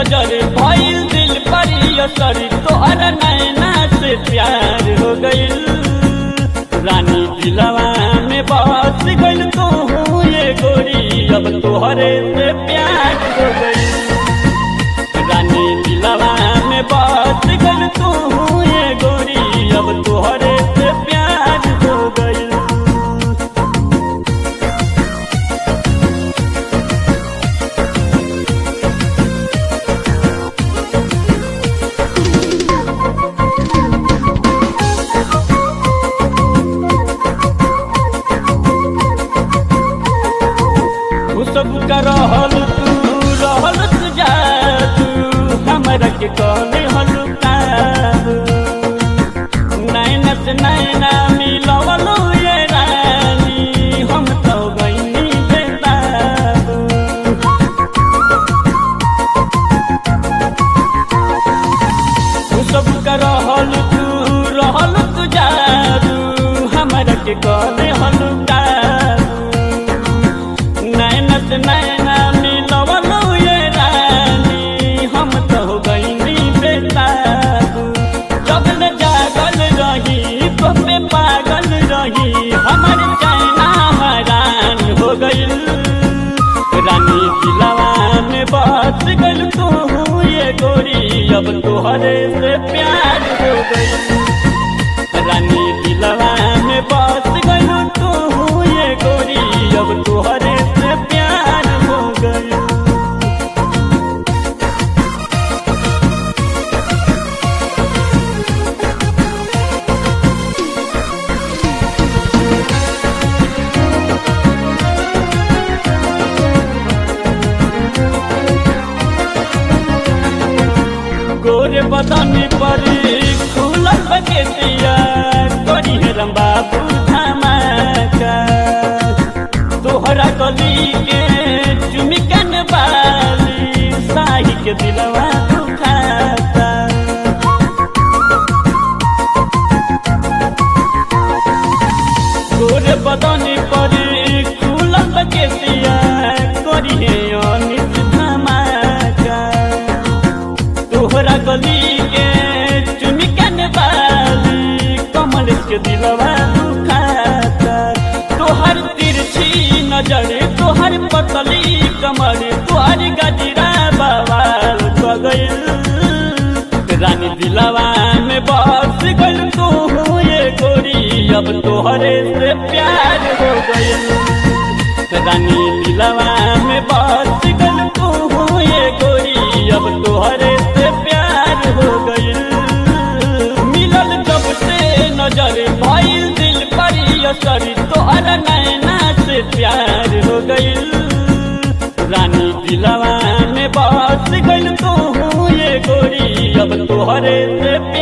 नजर भइल दिल पर असर तोहर नैना से प्यार हो गइल रानी दिलवा में बस गइल तू ये गोरी अब तोहरे से प्यार हो गइल रानी दिलवा में बस गइल तू ये गोरी अब तोहरे से प्यार हो गइल सब का रहल तू रहल तू जा तू हमरा के कौन हलुका नैना से नैना मिलवलो ये रानी हम तो गईनी बेताबू तू सब का रहल तू रहल तू जा तू हमरा के कौन हलुका नैना से नैना मिलवलो ये रानी हम तो गईनी बेताबू जब न जागल रही तो पे पागल रही हमर चैना हरान हो गइल रानी दिलवा में बस गइल तू ये गोरी अब तोहरे से प्यार हो गइल रानी दिलवा में बस गइल तू ये गोरी अब तोहरे से प्यार हो गइल गोरे बदनी पर खुलल बकेतिया करी हेरम बाबू धमाका तोहरा गली के चुमिकन बाली साही के दिलवा दुखाता गोरे बदनी पर खुलल बकेतिया करी हे अनित धमाका तोहरा गली के चुमिकन बाली कमल के दिलवा दुखाता तोहर तिरछी नजर तोहर पतली कमर तोहर गजरा बवाल क गइल रानी दिलवा में बस गइल तू ये गोरी अब तोहरे से प्यार हो गइल रानी दिलवा में बस गइल तू ये गोरी अब तोहरे से प्यार हो गइल मिलल जब से नजर भइल दिल पर असर तोहर नैना से प्यार हो गइल रानी दिलवा में बस गइल तू ये गोरी अब तोहरे से